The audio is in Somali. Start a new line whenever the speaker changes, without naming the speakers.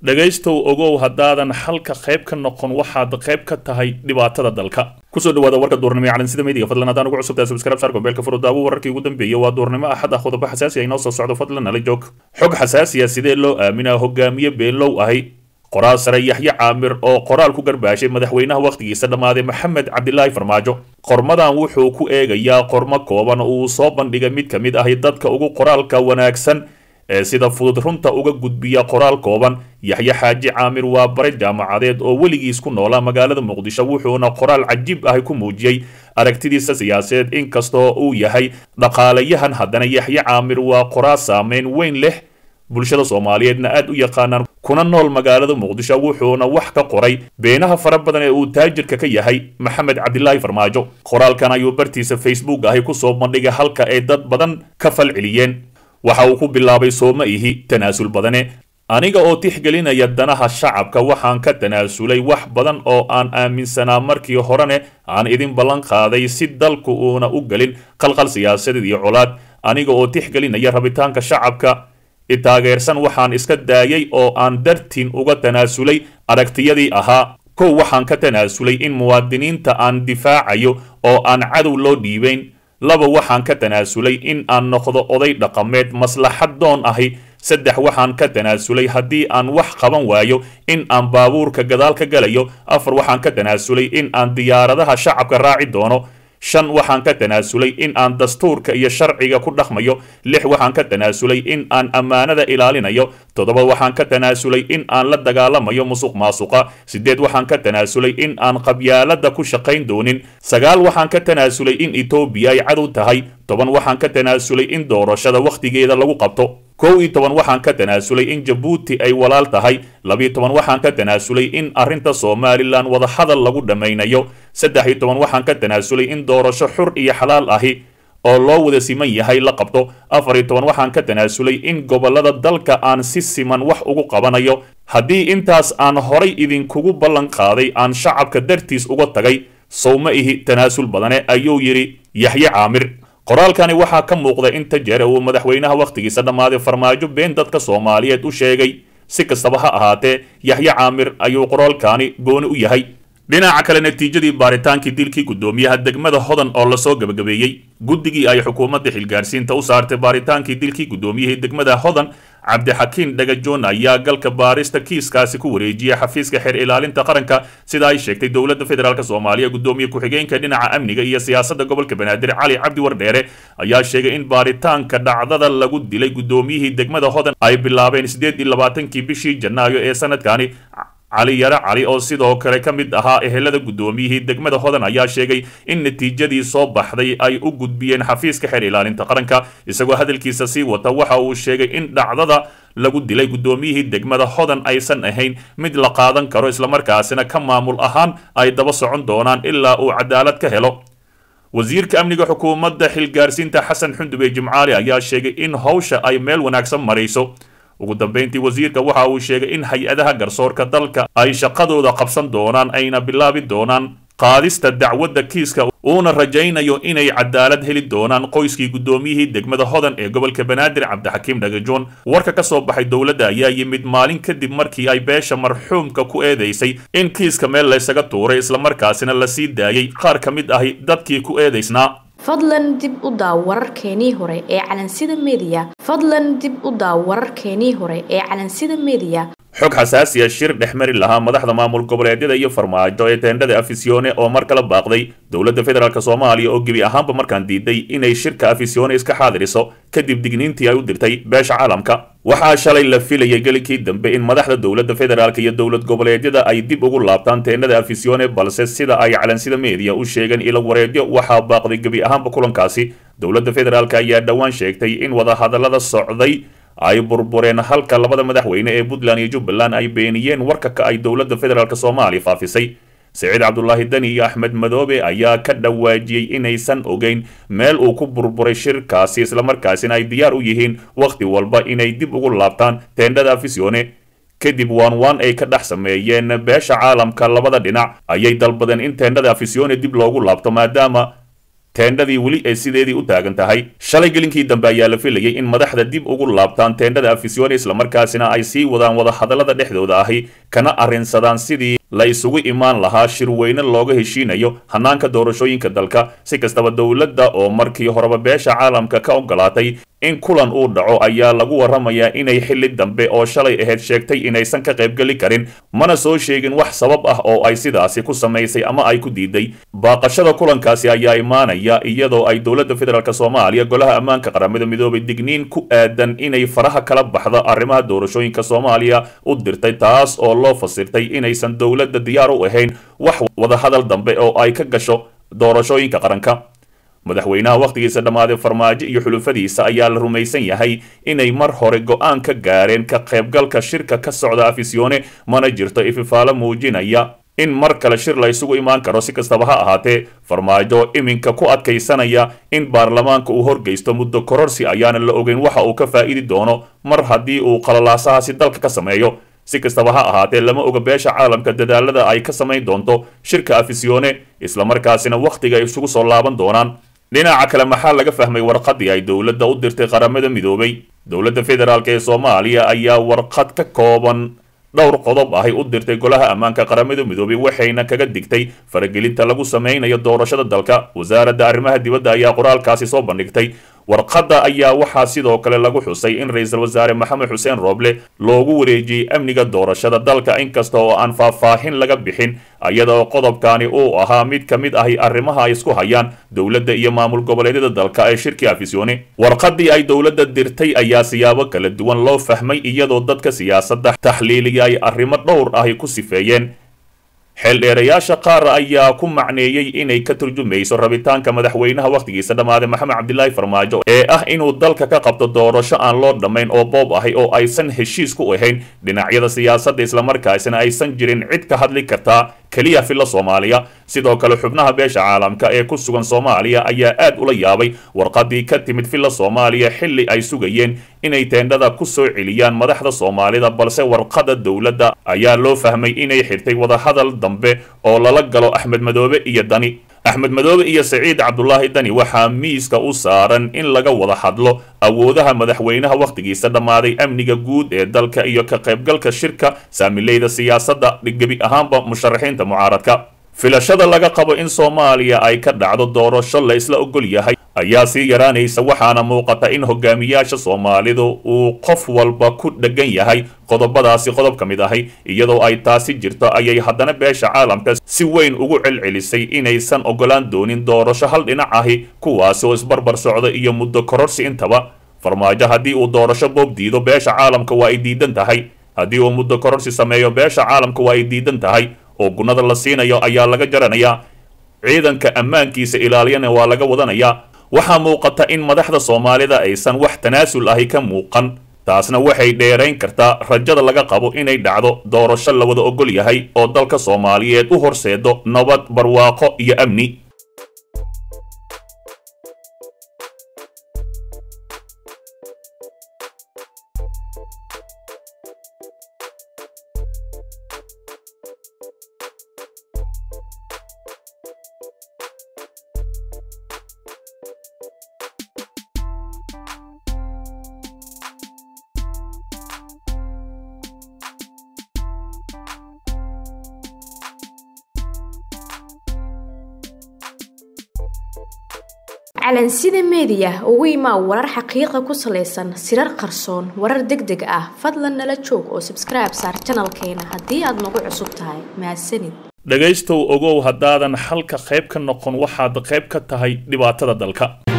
dhegaystow ogow haddaadan xalka qayb ka noqon waxaad qayb ka tahay dhibaatada dalka kusoo dhawaada warka duurnimo ee calansida meediga fadlan haddaan ugu cusubtahay subscribe saar gobeelka furudaawo wararkii ugu dambeeyay waa duurnimo axad ah qodobo xasaasi ah inoo soo socdo fadlan nala joog xog xasaasi ah sidee loo aaminaa hogaamiye beenlow ahi qoraal sare yaxye caamir oo qoraal ku garbaashay madaxweynaha wakhtigiisa dhammaaday maxamed cabdilaahi farmaajo qormadan wuxuu ku eegayaa qormo kooban uu soo bandhigay mid ka mid ahi dadka ugu qoraalka wanaagsan ee sida fudud runta uga gudbiya qoraal kooban yaxye xaaji caamir waa bare jaamacadeed oo weligiis ku noolaa magaalada muqdisho wuxuuna qoraal cajiib ahi ku muujiyey aragtidiisa siyaasadeed inkastoo uu yahay dhaqaalayahan haddana yaxye caamir waa qoraal saameyn weyn leh bulshada soomaaliyeedna aad u yaqaanaan kuna nool magaalada muqdisho wuxuuna wax ka qoray beenaha fara badan ee uu taajirka ka yahay maxamed cabdilaahi farmaajo qoraalkan ayuu bartiisa facebook ahi kusoo bandhigay halka ay dad badan ka falceliyeen waxa uu ku bilaabay sooma ihi tanaasul badane aniga oo tixgelinaya danaha shacabka waxaan ka tanaasulay wax badan oo aan aaminsanaa markii horene aan idin ballan qaaday si dalku uuna u gelin qalqal siyaasadeed iyo colaad aniga oo tixgelinaya rabitaanka shacabka itaageersan waxaan iska daayay oo aan dartiin uga tanaasulay aragtiyadii ahaa kow waxaan ka tanaasulay in muwaadiniinta aan difaacayo oo aan cadow loo dhiibayn laba waxaan ka tanaasulay in aan noqdo oday dhaqameed maslaxad doon ahi saddex waxaan ka tanaasulay haddii aan wax qaban waayo in aan baabuurka gadaal ka galayo afar waxaan ka tanaasulay in aan diyaaradaha shacabka raaci doono shan waxaan ka tanaasulay in aan dastuurka iyo sharciga ku dhaqmayo lix waxaan ka tanaasulay in aan ammaanada ilaalinayo toddoba waxaan ka tanaasulay in aan la dagaalamayo musuq maasuqa siddeed waxaan ka tanaasulay in aan qabyaalada ku shaqayn doonin sagaal waxaan ka tanaasulay in etoobiya ay cadow tahay toban waxaan ka tanaasulay in doorashada wakhtigeeda lagu qabto kow iyo toban waxaan ka tanaasulay in jabuuti ay walaal tahay labiyo toban waxaan ka tanaasulay in arrinta somalilan wadahadal lagu dhammaynayo saddex iyo toban waxaan ka tanaasulay in doorasho xur iyo xalaal ahi oo loo wada siman yahay la qabto afar iyo toban waxaan ka tanaasulay in gobollada dalka aan si siman wax ugu qabanayo haddii intaas aan horay idinkugu ballan qaaday aan shacabka dartiis uga tagay sowma ihi tanaasul badane ayuu yidhi yaxye caamir qoraalkani waxaa ka muuqda inta jeer uu madaxweynaha wakhtigiisa dhammaaday farmaajo been dadka soomaaliyeed u sheegay si kastaba ha ahaatee yaxye caamir ayuu qoraalkani gooni u yahay dhinaca kale natiijadii baaritaankii dilkii guddoomiyaha degmada hodan oo lasoo gebagabeeyey guddigii ay xukuumadda xilgaarsiinta u saartay baaritaankii dilkii guddoomiyihii degmada hodan cabdixakiin dhagajoon ayaa galka baarista kiiskaasi ku wareejiyay xafiiska xeer ilaalinta qaranka sida ay sheegtay dowladda federaalk soomaaliya guddoomiye ku-xigeenka dhinaca amniga iyo siyaasadda gobolka banaadir cali cabdi wardheere ayaa sheegay in baaritaanka dhacdada lagu dilay guddoomiyihii degmada hodan ay bilaabeen siddeed iyo labaatankii bishii janaayo ee sanadkani cali yare cali oo sidoo kale ka mid ahaa ehelada guddoomiyihii degmada hodan ayaa sheegay in natiijadii soo baxday ay u gudbiyeen xafiiska xeer ilaalinta qaranka isagoo hadalkiisa sii wata waxa uu sheegay in dhacdada lagu dilay guddoomiyihii degmada hodan aysan ahayn mid la qaadan karo islamarkaasina ka maamul ahaan ay daba socon doonaan ilaa uu cadaalad ka helo wasiirka amniga xukuumadda xilgaarsiinta xasan xundube jimcaali ayaa sheegay in howsha ay meel wanaagsan marayso ugu dambeyntii wasiirka waxa uu sheegay in hay-adaha garsoorka dalka ay shaqadooda qabsan doonaan ayna bilaabi doonaan qaadista dacwadda kiiska uuna rajaynayo inay cadaalad heli doonaan qoyskii guddoomiyihii degmada hodan ee gobolka banaadir cabdixakiim dhagajoon warka ka soo baxay dowladda ayaa yimid maalin kadib markii ay beesha marxuumka ku eedaysay in kiiska meel laysaga tuuray islamarkaasina la sii daayay qaar ka mid ahi dadkii ku eedaysnaa
fadlan dib u daaw wararkeenii hore ee calansida mediya fadlan dib u daaw wararkeenii hore ee calansida mediya
xog xasaasiya shir dhex mari lahaa madaxda maamul goboleedyada iyo farmaajo ee teendhada afisione oo mar kala baaqday dowladda federaalk soomaaliya oo gebi ahaanba markaan diiday inay shirka afisione iska xaadiriso kadib digniintii ay u dirtay beesha caalamka waxaa shalay la filayay gelinkii dambe in madaxda dowladda federaalk iyo dowlad goboleedyada ay dib ugu laabtaan teendhada afisione balse sida ay calansida meediya u sheegeen ilo wareedyo waxaa baaqday gebi ahaanba kulankaasi dowladda federaalk ayaa dhowaan sheegtay in wadahadallada socday ay burbureen halka labada madaxweyne ee puntland iyo jubbaland ay beeniyeen warka ka ay dowladda federaalk soomaaliya faafisay siciid cabdulaahi dani iyo axmed madoobe ayaa ka dhawaajiyey inaysan ogeyn meel uu ku burburay shirkaasi islamarkaasina ay diyaar u yihiin wakhti walba inay dib ugu laabtaan teendhada afisione kadib waan waan ay ka dhex sameeyeen beesha caalamka labada dhinac ayay dalbadeen in teendhada afisione dib loogu laabto maadaama teendhadii weli ay sideedii u taagan tahay shalay gelinkii dambe ayaa la filayay in madaxda dib ugu laabtaan teendhada afisyoone islamarkaasina ay sii wadaan wadahadallada dhexdooda ahi kana arrinsadaan sidii la isugu imaan lahaa shirweyne looga heshiinayo hanaanka doorashooyinka dalka si kastaba dowladda oo markii horeba beesha caalamka ka ogolaatay in kulan uu dhaco ayaa lagu warramayaa inay xilli dambe oo shalay ahayd sheegtay inaysan ka qaybgeli karin mana soo sheegin wax sabab ah oo ay sidaasi ku samaysay ama ay ku diiday baaqashada kulankaasi ayaa imaanaya iyadoo ay dowladda federaalk soomaaliya golaha ammaanka qaramada midoobay digniin ku aadan inay faraha kala baxda arrimaha doorashooyinka soomaaliya u dirtay taas oo loo fasirtay inaysan dowladda diyaar u ahayn wax wadahadal dambe oo ay ka gasho doorashooyinka qaranka madaxweynaha wakhtigiisa dhammaaday farmaajo iyo xulufadiisa ayaa la rumaysan yahay inay mar hore go-aan ka gaareen ka qaybgalka shirka ka socda afisyoone mana jirto ififaalo muujinaya in mar kale shir la isugu imaan karo si kastaba ha ahaatee farmaajo iminka ku adkaysanaya in baarlamaanka uu horgeysto muddo kororsi ayaana la ogeyn waxa uu ka faa'idi doono mar haddii uu qalalaasahaasi dalka ka sameeyo si kastaba ha ahaatee lama oga beesha caalamka dadaalada ay ka samayn doonto shirka afisyoone islamarkaasina wakhtiga ay isugu soo laaban doonaan dhinaca kale maxaa laga fahmay warqadii ay dowladda u dirtay qaramada midoobay dowladda federaalk ee soomaaliya ayaa warqad ka kooban dhowr qodob ahay u dirtay golaha ammaanka qaramada midoobay waxayna kaga digtay faragelinta lagu sameynayo doorashada dalka wasaaradda arrimaha dibadda ayaa qoraalkaasi soo bandhigtay warqadda ayaa waxaa sidoo kale lagu xusay in ra-iisul wasaare maxamed xuseen rooble loogu wareejiyey amniga doorashada dalka inkasta oo aan faahfaahin laga bixin iyadaoo qodobkani uu ahaa mid ka mid ahi arrimaha ay isku hayaan dowladda iyo maamul goboleedyada dalka ee shirkii afisyoone warqadii ay dowladda dirtay ayaa siyaabo kala duwan loo fahmay iyadoo dadka siyaasadda taxliiliya ay arrimo dhowr ahi ku sifeeyeen xeeldheerayaasha qaar ayaa ku macneeyey inay ka turjumayso rabitaanka madaxweynaha wakhtigiisa dhammaaday maxamed cabdilaahi farmaajo ee ah inuu dalka ka qabto doorasho aan loo dhammayn oo boob ahay oo aysan heshiis ku ahayn dhinacyada siyaasadda islamarkaasina aysan jirin cid ka hadli kartaa keliya filla soomaaliya sidoo kale xubnaha beesha caalamka ee ku sugan soomaaliya ayaa aad ula yaabay warqadii ka timid filla soomaaliya xilli ay sugayeen inay teendhada ku soo celiyaan madaxda soomaalida balse warqada dowladda ayaa loo fahmay inay xirtay wadahadal dambe oo lala galo axmed madoobe iyo dani axmed madoobe iyo saciid cabdulaahi dani waxaa miiska u saaran in laga wada hadlo awoodaha madaxweynaha wakhtigiisa dhammaaday amniga guud ee dalka iyo ka qaybgalka shirka saamileyda siyaasadda gebi ahaanba musharaxiinta mucaaradka filashada laga qabo in soomaaliya ay ka dhacdo doorasho la isla ogol yahay ayaa sii yaraanaysa waxaana muuqata in hogaamiyaasha soomaalidu uu qof walba ku dheggan yahay qodobadaasi qodob ka mid ahay iyadoo ay taasi jirto ayay haddana beesha caalamka si weyn ugu celcelisay inaysan ogolaan doonin doorasho hal dhinac ahi kuwaasi oo isbarbar socda iyo muddo kororsi intaba farmaajo haddii uu doorasho boob diido beesha caalamka waa ay diidan tahay haddii uu muddo kororsi sameeyo beesha caalamka waa ay diidan tahay oo gunnada la siinayo ayaa laga jaranayaa ciidanka ammaankiisa ilaaliyana waa laga wadanayaa waxaa muuqata in madaxda soomaalida aysan wax tanaasul ahi ka muuqan taasna waxay dheerayn kartaa rajada laga qabo inay dhacdo doorasho la wada ogol yahay oo dalka soomaaliyeed u horseedo nabad barwaaqo iyo amni
calansida meediya ugu imaa warar xaqiiqa ku salaysan sirar qarsoon warar deg deg ah fadlan nala joog oo sabskribe saar janalkeena haddii aad nagu cusub tahay mahadsanid
dhegaystow ogow haddaadan xalka qayb ka noqon waxaad qayb ka tahay dhibaatada dalka